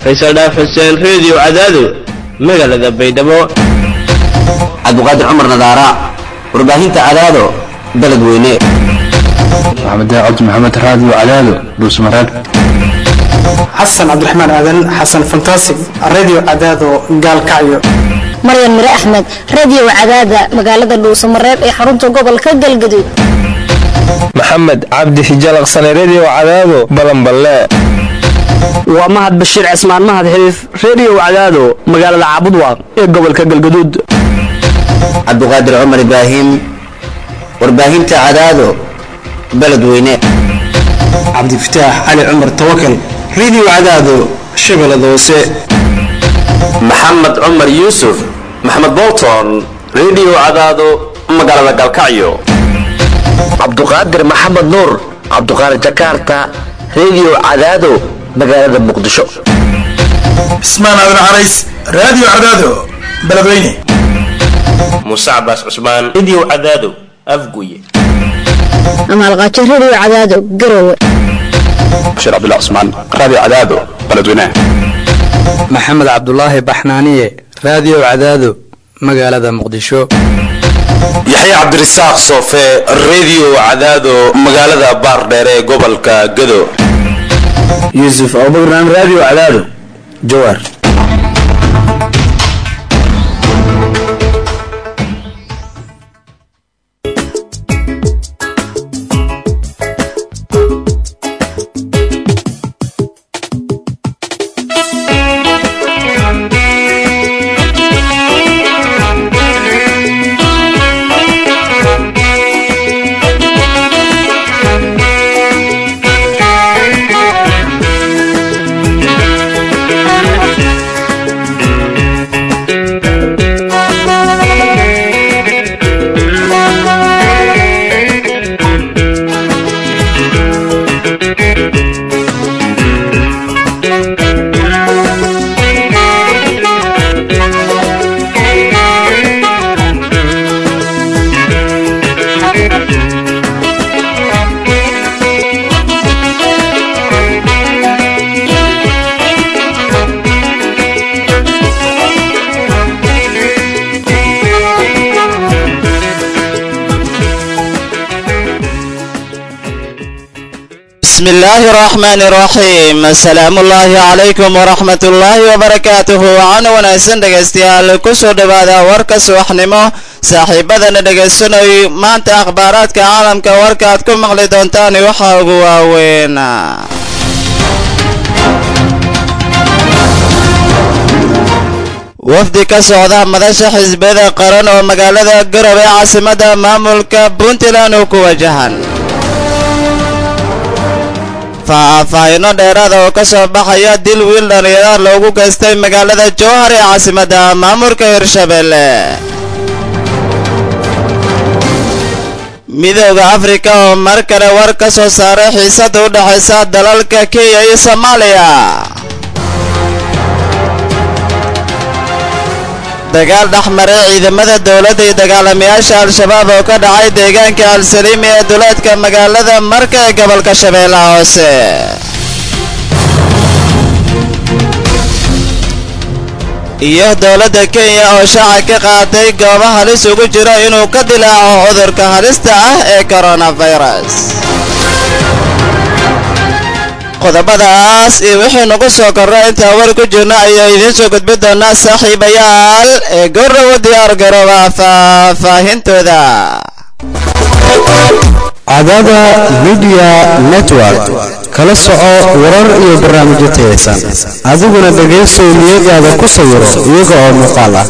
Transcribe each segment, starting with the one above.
faysal dhaaf xuseen reediyo cadaado magaalada baydhabo cabdiqaadir cumar nadaara warbaahinta cadaado baled weyne maxamed cabdi maxamed raadiyo cadaado dhuusmareeb xasan cabdiraxmaan aadan xasan fantasig radio cadaado gaalkacyo maryan mire axmed radio cadaada magaalada dhuusamareeb ee xarunta gobolka galgaduud maxamed cabdi hijalaqsane redio cadaado balanballe waa mahad bashiir cismaan mahad xiriif redio cadaado magaalada caabudwaaq ee gobolka galgaduud cabdiqaadir cumar ibraahim warbaahinta cadaado baled weyne cabdifataax cali cumar tawakal radio cadaado shabeellada hoose maxamed cumar yuusuf maxamed bolton redio cadaado magaalada galkacyo cabduqaadir maxamed nuur cabduqaadir jakarta redio cadaado magaalada muqdisho cismaan aadan carays radio cadaado beledweyne muuse cabaas cusmaan redio cadaado afguye amaalqaajo radio cadaado garowe bashiir cabdullah cusmaan radio cadaado beledweyne maxamed cabdulaahi baxnaaniye radio cadaado magaalada muqdisho yaxya cabdirasaaq soofe redio cadaado magaalada baardheer ee gobolka gado yuusuf abubakran radio cadaado jawaar بسم الله الرحمن الرحيم السلام الله عليكم ورحمة الله وبركاته وعن وناسن dhegaystayaal kusoo dhawaada warka subaxnimo saaxiibadana dhegaysanay maanta akhbaaraadka caalamka warka aad ku maqli doontaan waxa ugu waaweyn wafdi ka socda madasha xisbiyada qaran oo magaalada garowe caasimada maamulka puntland uu ku wajahan faahfaahino dheeraada oo ka soo baxaya dil wiil dhallinyaraha loogu geystay magaalada jowhar ee caasimadda maamulka hirshabelle midooda afrika oo mar kale war ka soo saaray xiisada u dhexaysa dalalka kenya iyo soomaaliya dagaal dhexmaray ciidamada dowladda iyo dagaalamayaasha al-shabaab oo ka dhacay deegaanka al-saliimi ee duleedka magaalada marka ee gobolka shabeellaha hoose iyo dowladda kenya oo shaaca ka qaaday goobo halis ugu jiro inuu ka dilaaco cudurka halista ah ee coronavirus qodobadaas iyo wixii nagu soo korra intaa war ku jirno ayaa idiin soo gudbi doonaa saaxiibayaal ee goorrowa diyaar garooba faahfaahintooda cadaada midiya network kala soco warar iyo barnaamijyo tayaysan adiguna dhegaysow niyadaada ku sawiro iyaga oo muuqaal ah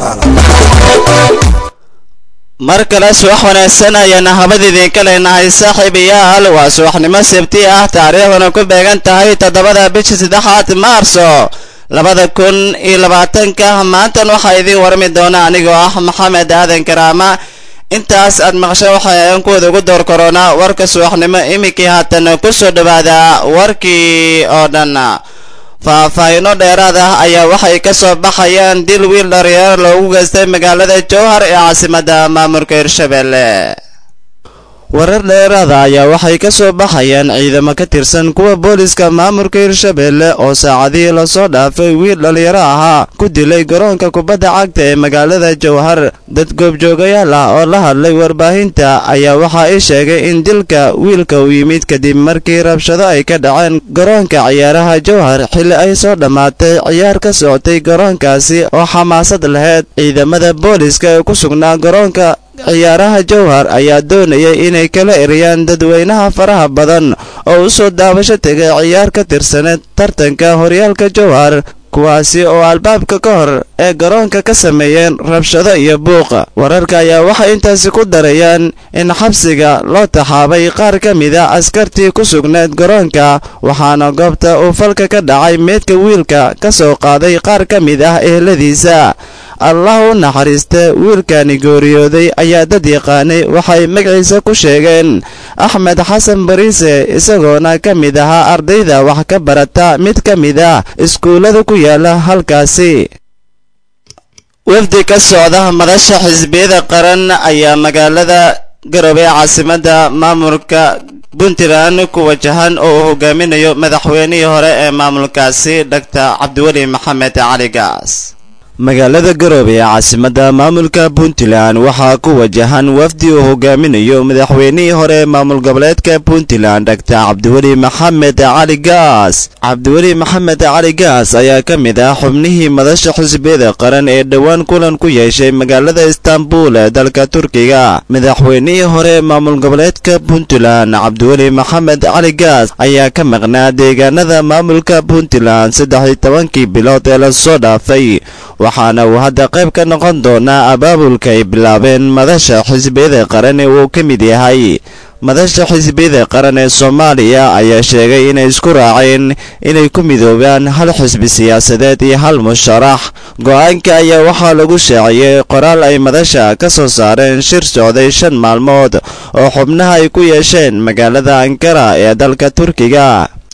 mar kale subax wanaagsan ayaana habad idinka leenahay saaxiibayaal waa subaxnimo sabti ah taariikhduna ku beegan tahay toddobada bisha saddexaad maarso labada kun iyo labaatanka maantan waxaa idiin warami doona anigoo ah maxamed aadan karaama intaas aad maqashay waxay aan kuwada ugu door koronaa warka subaxnimo iminkii haatan kusoo dhawaada warkii oo dhan faahfaahino dheeraad ah ayaa waxay ka soo baxayaan dil wiil dhalinyaro loogu geystay magaalada jowhar ee caasimadda maamulka hirshabelle warar dheeraada ayaa waxay ka soo baxayaan ciidamo ka tirsan kuwa booliska maamulka hirshabeelle oo saacadihii lasoo dhaafay wiil dhallinyaro ahaa ku dilay garoonka kubadda cagta ee magaalada jowhar dad goobjoogayaal ah oo la hadlay warbaahinta ayaa waxa ay sheegay in dilka wiilka uu yimid kadib markii rabshado ay ka dhaceen garoonka ciyaaraha jowhar xilli ay soo dhammaatay ciyaar ka socotay garoonkaasi oo xamaasad laheyd ciidamada booliska ee ku sugnaa garoonka ciyaaraha jowhar ayaa doonayay inay kala eriyaan dadweynaha faraha badan oo u soo daabasho tegay ciyaar ka tirsaneed tartanka horyaalka jowhar kuwaasi oo albaabka ka hor ee garoonka ka sameeyeen rabshado iyo buuqa wararka ayaa waxay intaasi ku darayaan in xabsiga loo taxaabay qaar ka mida askartii ku sugneed garoonka waxaana goobta uu falka ka dhacay meedka wiilka ka soo qaaday qaar ka mid ah eheladiisa allah u naxariista wiilkani gooriyooday ayaa dad yaqaanay waxay magaciisa ku sheegeen axmed xasan bariise isagoona ka mid ahaa ardayda wax ka barata mid ka mid ah iskuullada ku yaala halkaasi wafdi ka socda madasha xisbiyada qaran ayaa magaalada garowe ee caasimadda maamulka puntland ku wajahan oo uu hogaaminayo madaxweynihii hore ee maamulkaasi dr cabdiweli maxamed cali gaas magaalada garoobe ee caasimadda maamulka puntland waxaa ku wajahan wafdi uu hogaaminayo madaxweynihii hore ee maamul goboleedka puntland dr cabdiweli maxamed cali gaas cabdiweli maxamed cali gaas ayaa ka mid ah xubnihii madasha xisbiyada qaran ee dhowaan kulan ku yeeshay magaalada istanbul ee dalka turkiga madaxweynihii hore ee maamul goboleedka puntland cabdiweli maxamed cali gaas ayaa ka maqnaa deegaanada maamulka puntland saddex iyo tobankii bilood ee lasoo dhaafay waxaana uu hadda qayb ka noqon doonaa abaabulka ay bilaabeen madasha xisbiyada qaran ee uu ka mid yahay madasha xisbiyada qaran ee soomaaliya ayaa sheegay inay isku raaceen inay ku midoobaan hal xisbi siyaasadeed iyo hal musharax go-aanka ayaa waxaa lagu shaaciyey qoraal ay madasha ka soo saareen shir socday shan maalmood oo xubnaha ay ku yeesheen magaalada ankara ee dalka turkiga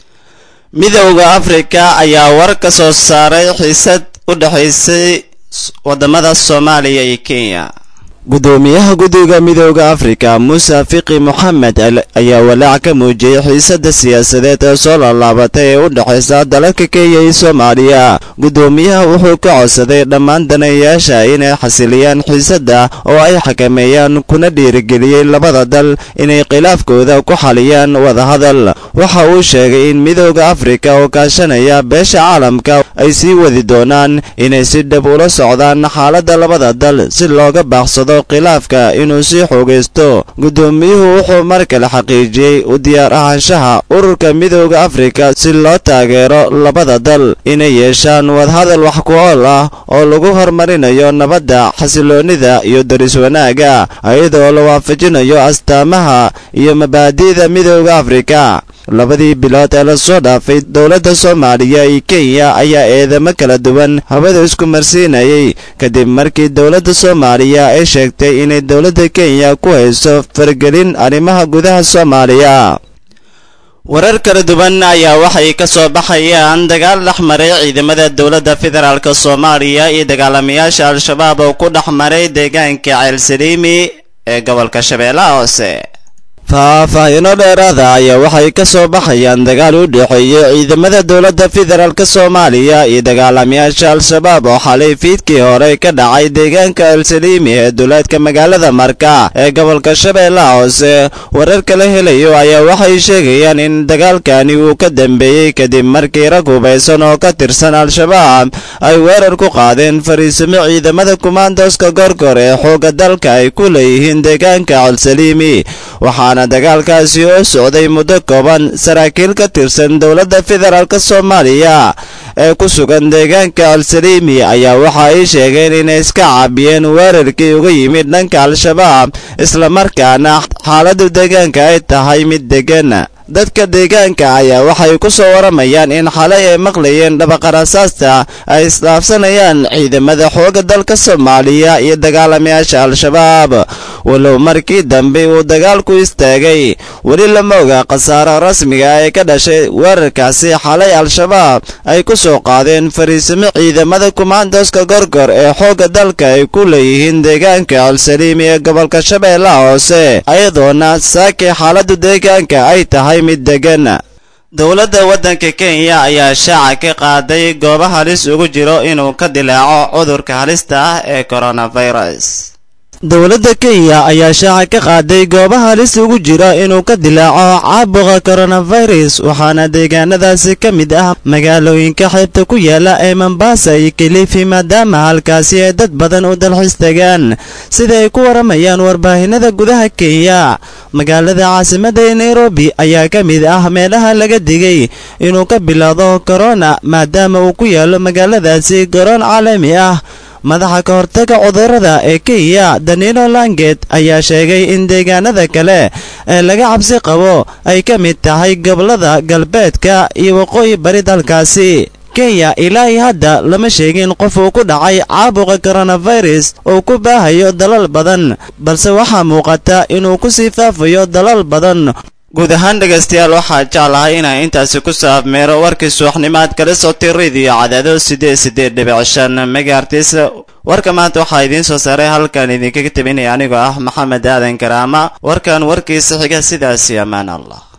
midowda afrika ayaa war ka soo saaray xiisad u dhexaysay wadamada soomaaliya iyo kenya gudoomiyaha guddiga midowda afrika muuse fiqi moxamed ayaa walaac ka muujiyey xiisadda siyaasadeed ee soo laalaabatay ee u dhexaysa dalalka kenya iyo soomaaliya gudoomiyaha wuxuu ka codsaday dhammaan daneeyayaasha inay xasiliyaan xiisadda oo ay xakameeyaan kuna dhiirigeliyey labada dal inay khilaafkooda ku xaliyaan wadahadal waxa uu sheegay in midowda afrika oo kaashanaya beesha caalamka ay sii wadi doonaan inay si dhab ula socdaan xaaladda labada dal si looga baaqsado khilaafka inuu sii xoogaysto gudoomiyuhu wuxuu mar kale xaqiijiyey u diyaar ahaanshaha ururka midowda afrika si loo taageero labada dal inay yeeshaan wadahadal wax ku ool ah oo lagu horumarinayo nabadda xasiloonnida iyo daris wanaagga iyadoo la waafajinayo astaamaha iyo mabaadi'da midowda afrika labadii bilood ee lasoo dhaafay dowladda soomaaliya iyo kenya ayaa eedamo kala duwan hawada isku marsiinayay kadib markii dowladda soomaaliya ay sheegtay inay dowladda kenya ku hayso faragelin arrimaha gudaha soomaaliya warar kala duwan ayaa waxay ka soo baxayaan dagaal dhex maray ciidamada dowladda federaalk soomaaliya iyo dagaalamayaasha al-shabaab oo ku dhex maray deegaanka ceelsaliimi ee gobolka shabeellaha hoose faahfaahiino dheeraada ayaa waxay ka soo baxayaan dagaal u dhexeeyey ciidamada dowladda federaalk soomaaliya iyo dagaalamayaasha al-shabaab oo xalay fiidkii hore ka dhacay deegaanka elsaliimi ee duleedka magaalada marka ee gobolka shabeellaha hoose warar kala helayo ayaa waxay sheegayaan in dagaalkani uu ka dambeeyey kadib markii rag hubaysan oo ka tirsan al-shabaab ay weerar ku qaadeen fariisimo ciidamada kumaandoska gorgor ee xoogga dalka ay ku leeyihiin deegaanka elsaliimi waxaana dagaalkaasi oo socday muddo kooban saraakiil ka tirsan dowladda federaalk soomaaliya ee ku sugan deegaanka al-saliimi ayaa waxa ay sheegeen inay iska caabiyeen weerarkii uga yimid dhanka al-shabaab islamarkaana xaaladda deegaanka ay tahay mid deggan dadka deegaanka ayaa waxay ku soo waramayaan in xalay ay maqlayeen dhabaqarasaasta ay isdhaafsanayaan ciidamada xoogga dalka soomaaliya iyo dagaalamayaasha al-shabaab walow markii dambe uu dagaalku istaagay weli lama oga khasaaro rasmiga ee ka dhashay weerarkaasi xalay al-shabaab ay ku soo qaadeen fariisimo ciidamada kumaandoska gorgor ee xoogga dalka ay ku leeyihiin deegaanka alsaliim ee gobolka shabeellaha hoose ayadoona saakii xaaladdu deegaanka ay tahay mid degan dowladda waddanka kenya ayaa shaaca ka qaaday goobo halis ugu jiro inuu ka dilaaco cudurka halista ah ee coronavirus dowladda kenya ayaa shaaca ka qaaday goobaha halis ugu jira inuu ka dilaaco caabuqa coronavirus waxaana deegaanadaasi ka mid ah magaalooyinka xeebta ku yaala ee mombasa iyo kilifi maadaama halkaasi ay dad badan u dalxiis tagaan sida ay ku waramayaan warbaahinada gudaha kenya magaalada caasimada ee nairobi ayaa ka mid ah meelaha laga digay inuu ka bilowdo corona maadaama uu ku yaalo magaaladaasi garoon caalami ah madaxa ka hortaga cudurrada ee kenya danilo langet ayaa sheegay in deegaanada kale ee laga cabsi qabo ay ka mid tahay gobollada galbeedka iyo waqooyi bari dalkaasi kenya ilaa iyo hadda lama sheegin qof uu ku dhacay caabuqa coronavirus oo ku baahayo dalal badan balse waxaa muuqata inuu ku sii faafayo dalal badan guud ahaan dhegaystayaal waxaa jeclahay inaan intaasi ku soo afmeero warkii subaxnimaad kala sotay radio cadaado siddeed siddeed dhibic shan megaartis warka maanta waxaa idiin soo saaray halkan idinkaga tabinaya anigoo ah maxamed aadan karaama warkan warkiisa xiga sidaasi ammaan allah